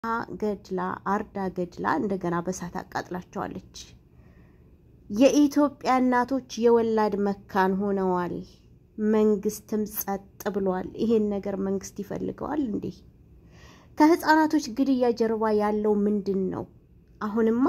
ገድላ አርዳ ገድላ እንደገና በሳት አቃጥላቸዋለች። የኢትዮጵያ እናቶች የወላድ መካን ሆነዋል። መንግስትም ጸጥ ብሏል። ይሄን ነገር መንግስት ይፈልገዋል እንዴ? ከህፃናቶች ግድያ ጀርባ ያለው ምንድን ነው? አሁንማ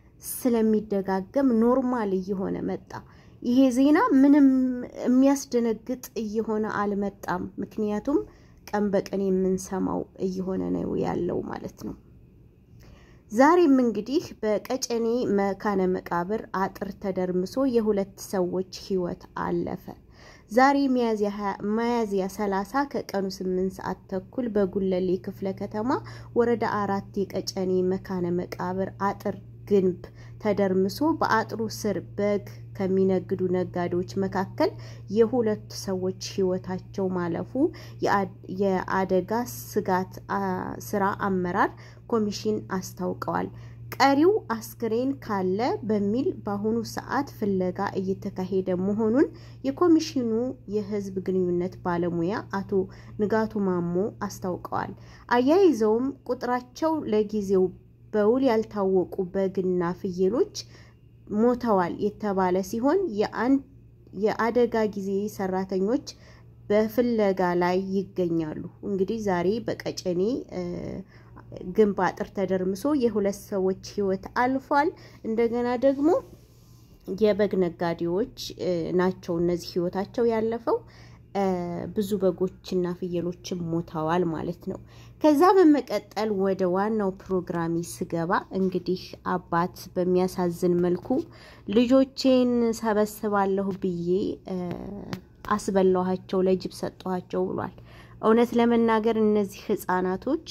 ስለሚደጋገም ኖርማል እየሆነ መጣ። ይሄ ዜና ምንም የሚያስደነግጥ እየሆነ አልመጣም። ምክንያቱም ቀን በቀን የምንሰማው እየሆነ ነው ያለው ማለት ነው። ዛሬም እንግዲህ በቀጨኔ መካነ መቃብር አጥር ተደርምሶ የሁለት ሰዎች ህይወት አለፈ። ዛሬ ሚያዝያ 30 ከቀኑ 8 ሰዓት ተኩል በጉለሌ ክፍለ ከተማ ወረዳ አራት የቀጨኔ መካነ መቃብር አጥር ግንብ ተደርምሶ በአጥሩ ስር በግ ከሚነግዱ ነጋዴዎች መካከል የሁለት ሰዎች ህይወታቸው ማለፉ የአደጋ ስጋት ስራ አመራር ኮሚሽን አስታውቀዋል። ቀሪው አስክሬን ካለ በሚል በአሁኑ ሰዓት ፍለጋ እየተካሄደ መሆኑን የኮሚሽኑ የህዝብ ግንኙነት ባለሙያ አቶ ንጋቱ ማሞ አስታውቀዋል። አያይዘውም ቁጥራቸው ለጊዜው በውል ያልታወቁ በግና ፍየሎች ሞተዋል የተባለ ሲሆን የአደጋ ጊዜ ሰራተኞች በፍለጋ ላይ ይገኛሉ። እንግዲህ ዛሬ በቀጨኔ ግንብ አጥር ተደርምሶ የሁለት ሰዎች ህይወት አልፏል። እንደገና ደግሞ የበግ ነጋዴዎች ናቸው እነዚህ ህይወታቸው ያለፈው። ብዙ በጎችና ፍየሎችም ሞተዋል ማለት ነው። ከዛ በመቀጠል ወደ ዋናው ፕሮግራሚ ስገባ እንግዲህ አባት በሚያሳዝን መልኩ ልጆቼን ሰበስባለሁ ብዬ አስበላኋቸው፣ ለጅብ ሰጠኋቸው ብሏል። እውነት ለመናገር እነዚህ ህጻናቶች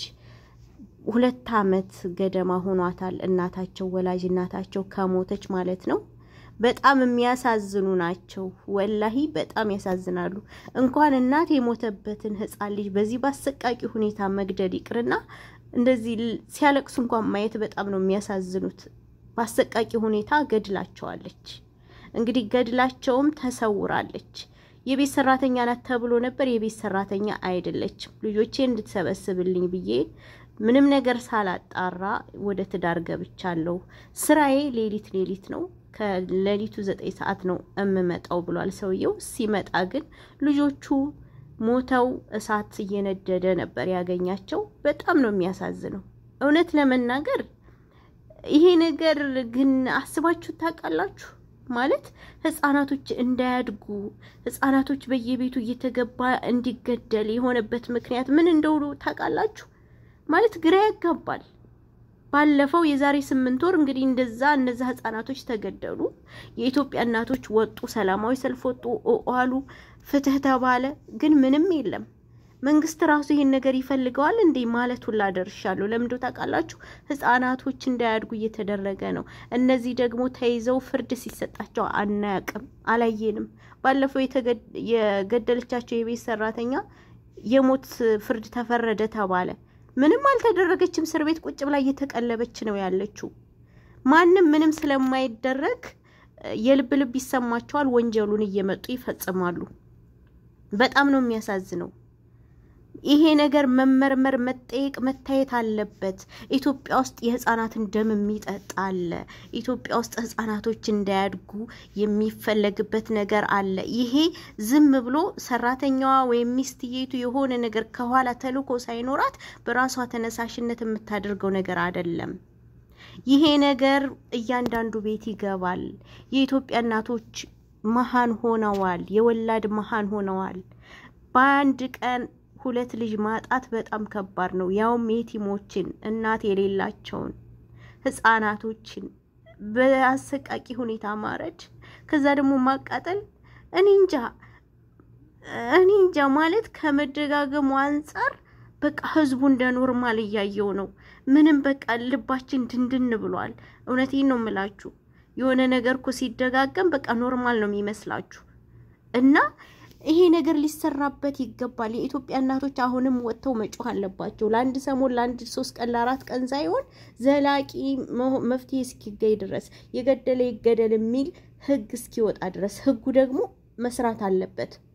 ሁለት አመት ገደማ ሆኗታል እናታቸው ወላጅ እናታቸው ከሞተች ማለት ነው። በጣም የሚያሳዝኑ ናቸው። ወላሂ በጣም ያሳዝናሉ። እንኳን እናት የሞተበትን ህፃን ልጅ በዚህ በአሰቃቂ ሁኔታ መግደል ይቅርና እንደዚህ ሲያለቅሱ እንኳን ማየት በጣም ነው የሚያሳዝኑት። በአሰቃቂ ሁኔታ ገድላቸዋለች። እንግዲህ ገድላቸውም ተሰውራለች። የቤት ሰራተኛ ናት ተብሎ ነበር። የቤት ሰራተኛ አይደለችም። ልጆቼ እንድትሰበስብልኝ ብዬ ምንም ነገር ሳላጣራ ወደ ትዳር ገብቻለሁ። ስራዬ ሌሊት ሌሊት ነው ከሌሊቱ ዘጠኝ ሰዓት ነው እምመጣው ብሏል ሰውየው። ሲመጣ ግን ልጆቹ ሞተው እሳት እየነደደ ነበር ያገኛቸው። በጣም ነው የሚያሳዝነው። እውነት ለመናገር ይሄ ነገር ግን አስባችሁ ታውቃላችሁ? ማለት ህጻናቶች እንዳያድጉ ህጻናቶች በየቤቱ እየተገባ እንዲገደል የሆነበት ምክንያት ምን እንደሆኑ ታውቃላችሁ? ማለት ግራ ያጋባል። ባለፈው የዛሬ ስምንት ወር እንግዲህ እንደዛ እነዛ ህጻናቶች ተገደሉ። የኢትዮጵያ እናቶች ወጡ፣ ሰላማዊ ሰልፍ ወጡ፣ አሉ፣ ፍትህ ተባለ። ግን ምንም የለም። መንግስት ራሱ ይሄን ነገር ይፈልገዋል እንዴ ማለት ሁላ ደርሻለሁ። ለምንድ ታውቃላችሁ? ህጻናቶች እንዳያድጉ እየተደረገ ነው። እነዚህ ደግሞ ተይዘው ፍርድ ሲሰጣቸው አናያቅም፣ አላየንም። ባለፈው የገደለቻቸው የቤት ሰራተኛ የሞት ፍርድ ተፈረደ ተባለ። ምንም አልተደረገችም። እስር ቤት ቁጭ ብላ እየተቀለበች ነው ያለችው። ማንም ምንም ስለማይደረግ የልብ ልብ ይሰማቸዋል። ወንጀሉን እየመጡ ይፈጽማሉ። በጣም ነው የሚያሳዝነው። ይሄ ነገር መመርመር፣ መጠየቅ፣ መታየት አለበት። ኢትዮጵያ ውስጥ የህፃናትን ደም የሚጠጣ አለ። ኢትዮጵያ ውስጥ ህፃናቶች እንዳያድጉ የሚፈለግበት ነገር አለ። ይሄ ዝም ብሎ ሰራተኛዋ ወይም ሚስትየቱ የሆነ ነገር ከኋላ ተልዕኮ ሳይኖራት በራሷ ተነሳሽነት የምታደርገው ነገር አይደለም። ይሄ ነገር እያንዳንዱ ቤት ይገባል። የኢትዮጵያ እናቶች መሀን ሆነዋል። የወላድ መሀን ሆነዋል። በአንድ ቀን ሁለት ልጅ ማጣት በጣም ከባድ ነው። ያውም የቲሞችን እናት የሌላቸውን ህጻናቶችን በአሰቃቂ ሁኔታ ማረድ፣ ከዛ ደግሞ ማቃጠል። እኔ እንጃ እኔ እንጃ ማለት ከመደጋገሙ አንጻር በቃ ህዝቡ እንደ ኖርማል እያየው ነው። ምንም በቃ ልባችን ድንድን ብሏል። እውነቴን ነው የምላችሁ። የሆነ ነገር እኮ ሲደጋገም በቃ ኖርማል ነው የሚመስላችሁ እና ይሄ ነገር ሊሰራበት ይገባል። የኢትዮጵያ እናቶች አሁንም ወጥተው መጮህ አለባቸው። ለአንድ ሰሞን፣ ለአንድ ሶስት ቀን፣ ለአራት ቀን ሳይሆን ዘላቂ መፍትሄ እስኪገኝ ድረስ የገደለ ይገደል የሚል ህግ እስኪወጣ ድረስ ህጉ ደግሞ መስራት አለበት።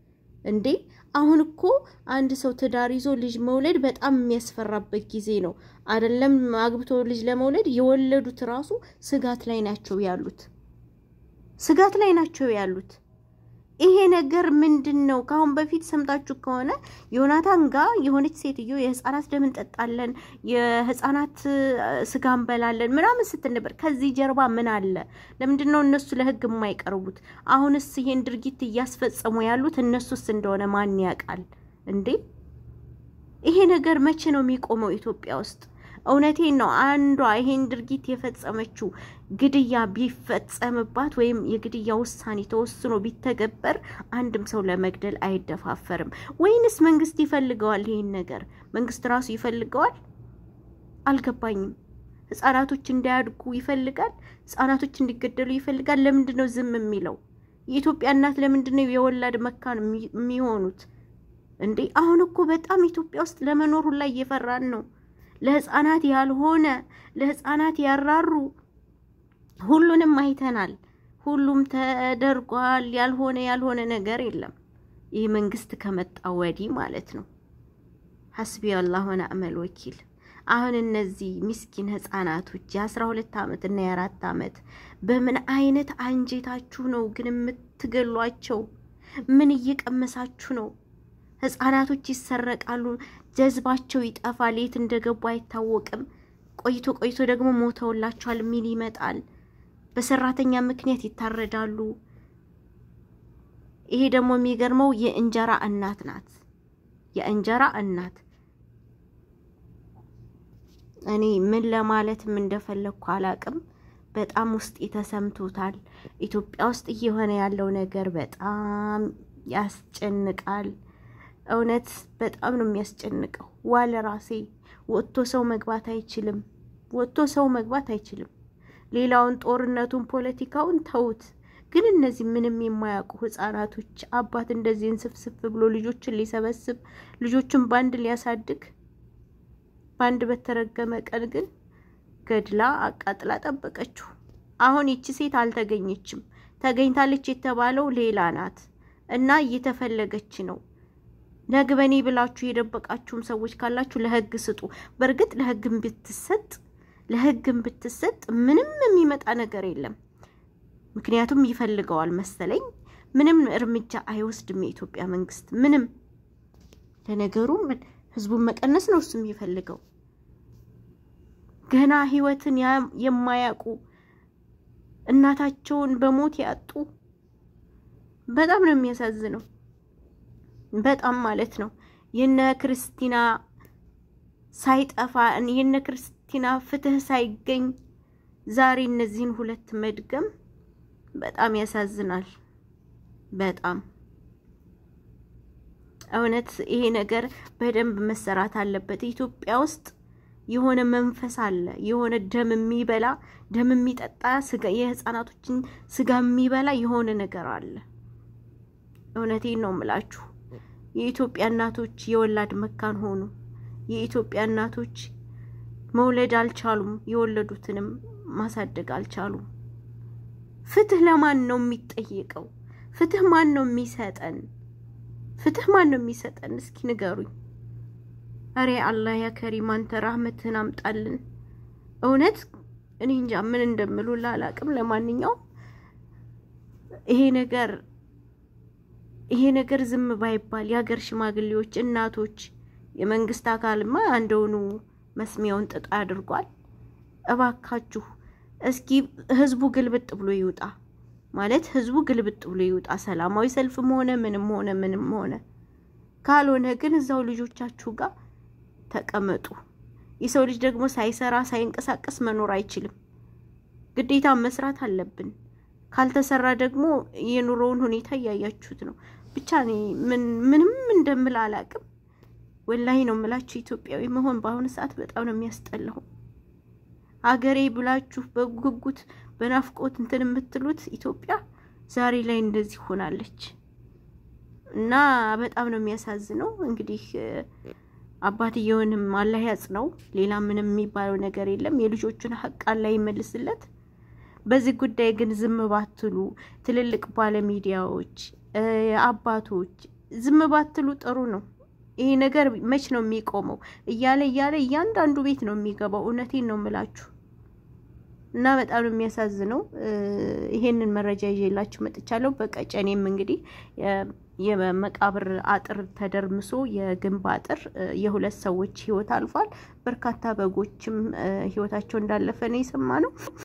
እንዴ አሁን እኮ አንድ ሰው ትዳር ይዞ ልጅ መውለድ በጣም የሚያስፈራበት ጊዜ ነው። አይደለም አግብቶ ልጅ ለመውለድ የወለዱት ራሱ ስጋት ላይ ናቸው ያሉት፣ ስጋት ላይ ናቸው ያሉት። ይሄ ነገር ምንድን ነው? ከአሁን በፊት ሰምታችሁ ከሆነ ዮናታን ጋር የሆነች ሴትዮ የህፃናት ደም እንጠጣለን፣ የህፃናት ስጋ እንበላለን ምናምን ስትል ነበር። ከዚህ ጀርባ ምን አለ? ለምንድን ነው እነሱ ለህግ የማይቀርቡት? አሁንስ ይሄን ድርጊት እያስፈጸሙ ያሉት እነሱስ እንደሆነ ማን ያውቃል እንዴ? ይሄ ነገር መቼ ነው የሚቆመው ኢትዮጵያ ውስጥ? እውነቴን ነው። አንዷ ይሄን ድርጊት የፈጸመችው ግድያ ቢፈጸምባት ወይም የግድያ ውሳኔ ተወስኖ ቢተገበር አንድም ሰው ለመግደል አይደፋፈርም። ወይንስ መንግስት ይፈልገዋል? ይሄን ነገር መንግስት ራሱ ይፈልገዋል? አልገባኝም። ህጻናቶች እንዳያድጉ ይፈልጋል? ህጻናቶች እንዲገደሉ ይፈልጋል? ለምንድን ነው ዝም የሚለው? የኢትዮጵያ እናት ለምንድን ነው የወላድ መካን የሚሆኑት? እንዴ አሁን እኮ በጣም ኢትዮጵያ ውስጥ ለመኖር ሁላ እየፈራን ነው። ለህፃናት ያልሆነ ለህፃናት ያራሩ ሁሉንም አይተናል። ሁሉም ተደርጓል። ያልሆነ ያልሆነ ነገር የለም። ይህ መንግስት ከመጣ ወዲህ ማለት ነው። ሐስቢ አላህ ወነዕመል ወኪል። አሁን እነዚህ ምስኪን ህፃናቶች የአስራ ሁለት ዓመት እና የአራት ዓመት በምን አይነት አንጀታችሁ ነው ግን የምትገሏቸው? ምን እየቀመሳችሁ ነው? ህፃናቶች ይሰረቃሉ፣ ጀዝባቸው ይጠፋል፣ የት እንደገቡ አይታወቅም። ቆይቶ ቆይቶ ደግሞ ሞተውላቸዋል ሚል ይመጣል። በሰራተኛ ምክንያት ይታረዳሉ። ይሄ ደግሞ የሚገርመው የእንጀራ እናት ናት። የእንጀራ እናት እኔ ምን ለማለትም እንደፈለግኩ አላቅም። በጣም ውስጥ ተሰምቶታል። ኢትዮጵያ ውስጥ እየሆነ ያለው ነገር በጣም ያስጨንቃል። እውነት በጣም ነው የሚያስጨንቀው። ዋለ ራሴ ወጥቶ ሰው መግባት አይችልም። ወጥቶ ሰው መግባት አይችልም። ሌላውን ጦርነቱን፣ ፖለቲካውን ተውት። ግን እነዚህ ምንም የማያውቁ ህጻናቶች አባት እንደዚህ እንስፍስፍ ብሎ ልጆችን ሊሰበስብ ልጆችን በአንድ ሊያሳድግ በአንድ በተረገመ ቀን ግን ገድላ አቃጥላ ጠበቀችው። አሁን ይቺ ሴት አልተገኘችም። ተገኝታለች የተባለው ሌላ ናት እና እየተፈለገች ነው። ነግበኔ ብላችሁ የደበቃችሁም ሰዎች ካላችሁ ለህግ ስጡ። በእርግጥ ለህግም ብትሰጥ ለህግም ብትሰጥ ምንም የሚመጣ ነገር የለም። ምክንያቱም ይፈልገዋል መሰለኝ። ምንም እርምጃ አይወስድም የኢትዮጵያ መንግስት ምንም። ለነገሩ ህዝቡን መቀነስ ነው እሱ የሚፈልገው። ገና ህይወትን የማያውቁ እናታቸውን በሞት ያጡ በጣም ነው የሚያሳዝነው። በጣም ማለት ነው። የነ ክርስቲና ሳይጠፋ የነ ክርስቲና ፍትህ ሳይገኝ ዛሬ እነዚህን ሁለት መድገም በጣም ያሳዝናል። በጣም እውነት ይሄ ነገር በደንብ መሰራት አለበት። ኢትዮጵያ ውስጥ የሆነ መንፈስ አለ። የሆነ ደም የሚበላ ደም የሚጠጣ ስጋ የህፃናቶችን ስጋ የሚበላ የሆነ ነገር አለ። እውነቴን ነው የምላችሁ። የኢትዮጵያ እናቶች የወላድ መካን ሆኑ። የኢትዮጵያ እናቶች መውለድ አልቻሉም። የወለዱትንም ማሳደግ አልቻሉም። ፍትህ ለማን ነው የሚጠየቀው? ፍትህ ማን ነው የሚሰጠን? ፍትህ ማን ነው የሚሰጠን? እስኪ ንገሩኝ። አሬ አላህ ያ ከሪም አንተ ራህመትህን አምጣልን። እውነት እኔ እንጃ ምን እንደምሉ ላላቅም። ለማንኛውም ይሄ ነገር ይሄ ነገር ዝም ባይባል የሀገር ሽማግሌዎች፣ እናቶች፣ የመንግስት አካልማ አንደውኑ መስሚያውን ጥጥ አድርጓል። እባካችሁ እስኪ ህዝቡ ግልብጥ ብሎ ይውጣ ማለት ህዝቡ ግልብጥ ብሎ ይውጣ። ሰላማዊ ሰልፍም ሆነ ምንም ሆነ ምንም ሆነ ካልሆነ ግን እዛው ልጆቻችሁ ጋር ተቀመጡ። የሰው ልጅ ደግሞ ሳይሰራ ሳይንቀሳቀስ መኖር አይችልም። ግዴታ መስራት አለብን። ካልተሰራ ደግሞ የኑሮውን ሁኔታ እያያችሁት ነው። ብቻ እኔ ምንም እንደምል አላቅም። ወላሂ ነው የምላችሁ። ኢትዮጵያዊ መሆን በአሁኑ ሰዓት በጣም ነው የሚያስጠላው። አገሬ ብላችሁ በጉጉት በናፍቆት እንትን የምትሉት ኢትዮጵያ ዛሬ ላይ እንደዚህ ሆናለች እና በጣም ነው የሚያሳዝነው። እንግዲህ አባትየውንም አላህ ያጽነው። ሌላ ምንም የሚባለው ነገር የለም። የልጆቹን ሀቅ አላህ ይመልስለት። በዚህ ጉዳይ ግን ዝም ባትሉ ትልልቅ ባለሚዲያዎች፣ አባቶች፣ ዝም ባትሉ ጥሩ ነው። ይሄ ነገር መች ነው የሚቆመው? እያለ እያለ እያንዳንዱ ቤት ነው የሚገባው። እውነቴን ነው የምላችሁ እና በጣም ነው የሚያሳዝነው። ይሄንን መረጃ ይዤላችሁ መጥቻለሁ። በቀጨኔም እንግዲህ የመቃብር አጥር ተደርምሶ የግንብ አጥር የሁለት ሰዎች ሕይወት አልፏል። በርካታ በጎችም ሕይወታቸው እንዳለፈ ነው የሰማነው።